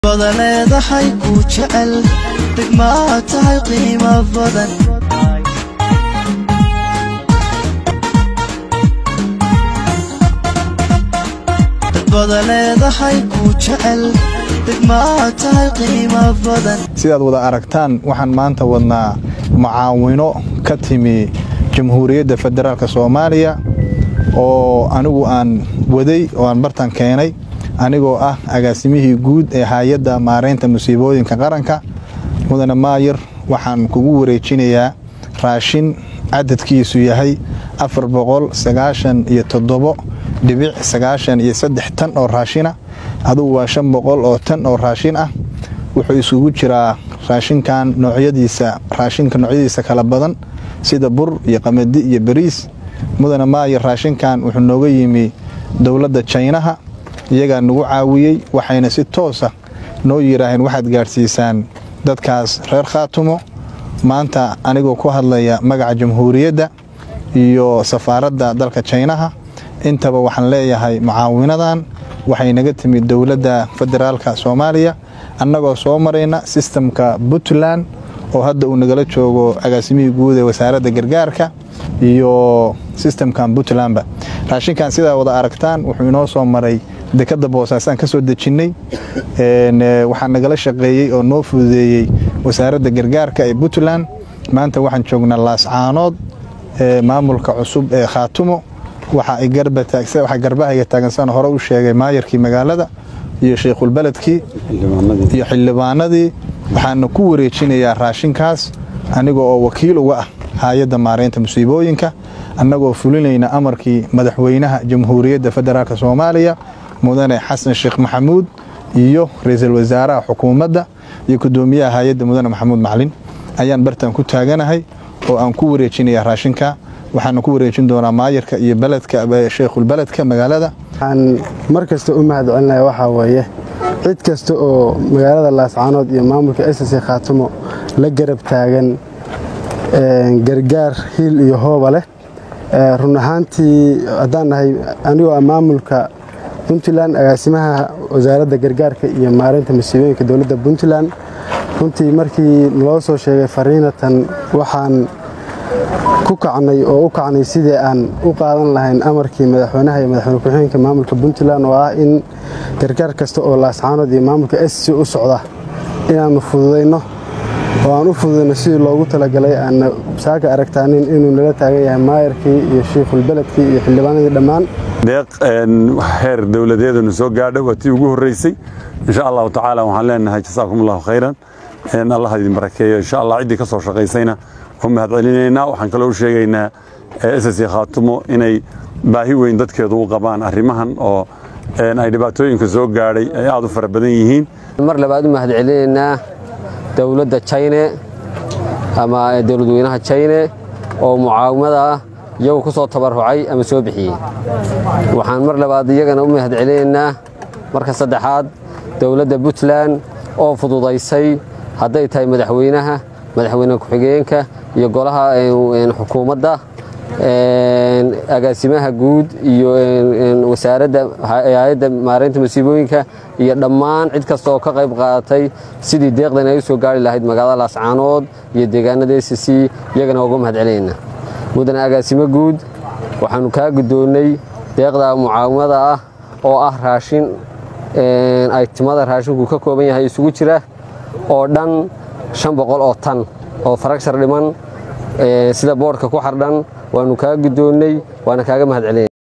wada leedahay ku jecel degmaa tahay qiimo badan dad wada leedahay ku jecel degmaa tahay qiimo badan sidaad wada aragtaan waxaan maanta wadnaa mucaawino ka timi jamhuuriyadda federaalk soomaaliya oo anigu aan waday oo aan bartan keenay anigoo ah agaasimihii guud ee hay-adda maareynta musiibooyinka qaranka mudane maayir waxaan kugu wareejinayaa raashin cadadkiisu yahay afar boqol sagaashan iyo toddobo dhibic sagaashan iyo saddex tan oo raashina adugu waa shan boqol oo tan oo raashin ah wuxuu isugu jiraa raashinkan noocyadiisa raashinka noocyadiisa kala badan sida bur iyo qamadi iyo bariis mudane maayir raashinkan wuxuu nooga yimi dowladda jaynaha iyagaa nagu caawiyey waxayna si toosa noo yidhaaheen waxaad gaadhsiisaan dadkaas reer khaatumo maanta anigoo ku hadlaya magaca jamhuuriyadda iyo safaaradda dalka jaynaha intaba waxaan leeyahay mucaawinadan waxay naga timid dowladda federaalka soomaaliya annagoo soo marayna sistamka puntland oo hadda uu nagala joogo agaasimihii guud ee wasaaradda gargaarka iyo sistamkan puntlandba raashinkan sidaa wada aragtaan wuxuu inoo soo maray dekadda boosaasaan ka soo dejinnay waxaa nagala shaqeeyey oo noo fududeeyey wasaaradda gargaarka ee puntland maanta waxaan joognaa laascaanood maamulka cusub ee khaatumo waxaa garbahayga taagansan hore u sheegay maayarkii magaalada iyo sheikhulbeledkii iyo xildhibaanadii waxaana ku wareejinayaa raashinkaas aniga oo wakiil uga ah hay-adda maareynta musiibooyinka annagoo fulinayna amarkii madaxweynaha jamhuuriyadda federaalk soomaaliya mudane xasan sheekh maxamuud iyo ra-iisul wasaaraha xukuumadda iyo gudoomiyaha hay-adda mudane maxamuud maclin ayaan bartan ku taaganahay oo aan ku wareejinaya raashinka waxaana ku wareejin doonaa maayarka iyo beledka sheikhulbeledka magaalada waxaan mar kasta u mahad celinaya waxaa weeye cid kasta oo magaalada laascaanood iyo maamulka ss khaatumo la garab taagan gargaar hiil iyo hooba leh run ahaantii haddaan nahay anigoo ah maamulka puntland agaasimaha wasaaradda gargaarka iyo maareynta masiibooyinka dowladda puntland runtii markii loo soo sheegay fariinatan waxaan ku kacnay oo u kacnay sidii aan u qaadan lahayn amarkii madaxweynaha iyo madaxweyne ku-xigeenka maamulka puntland oo ah in gargaar kasta oo laascaanood iyo maamulka sc u socda inaannu fududayno oo aan u fududayno sidii loogu talagalay aanna saaka aragtaanin inuu nala taagan yahay maayarkii iyo shiikhulbeledkii iyo xildhibaanadii dhammaan deeq heer dowladeedanu soo gaadha waa tii ugu horreysay insha allahu tacaala waxaan leenahay jasaakum allahu khayran allah idin barakeeyo insha allah ciddii ka soo shaqaysayna u mahad celinaynaa waxaan kaloo u sheegaynaa ss khaatumo inay baahi weyn dadkeedu u qabaan arrimahan oo ay dhibaatooyinka soo gaadhay ay aad u fara badan yihiin mar labaad u mahad celinaynaa dowladda jayne ama dowladweynaha jayne oo mucaawimada ah iyagu ku soo tabarucay ama soo bixiyey waxaan mar labaad iyagana u mahad celinaynaa marka saddexaad dowladda puntland oo fududaysay hadday tahay madaxweynaha madaxweyne ku-xigeenka iyo golaha xukuumadda agaasimaha guud iyo wasaaradda hay-adda maareynta masiibooyinka iyo dhammaan cid kasta oo ka qayb qaadatay sidii deeqdan ay u soo gaari lahayd magaalada laascaanood iyo deegaanada s c iyagana uga mahad celinayna mudane agaasimo guud waxaannu kaa guddoonnay deeqda mucaawimada ah oo ah raashin aytimada raashinku ka kooban yahay isugu jira oo dhan shan boqol oo tan oo faragshar dhiman sida boodhka ku xardhan waannu kaa guddoonnay waana kaaga mahad celinay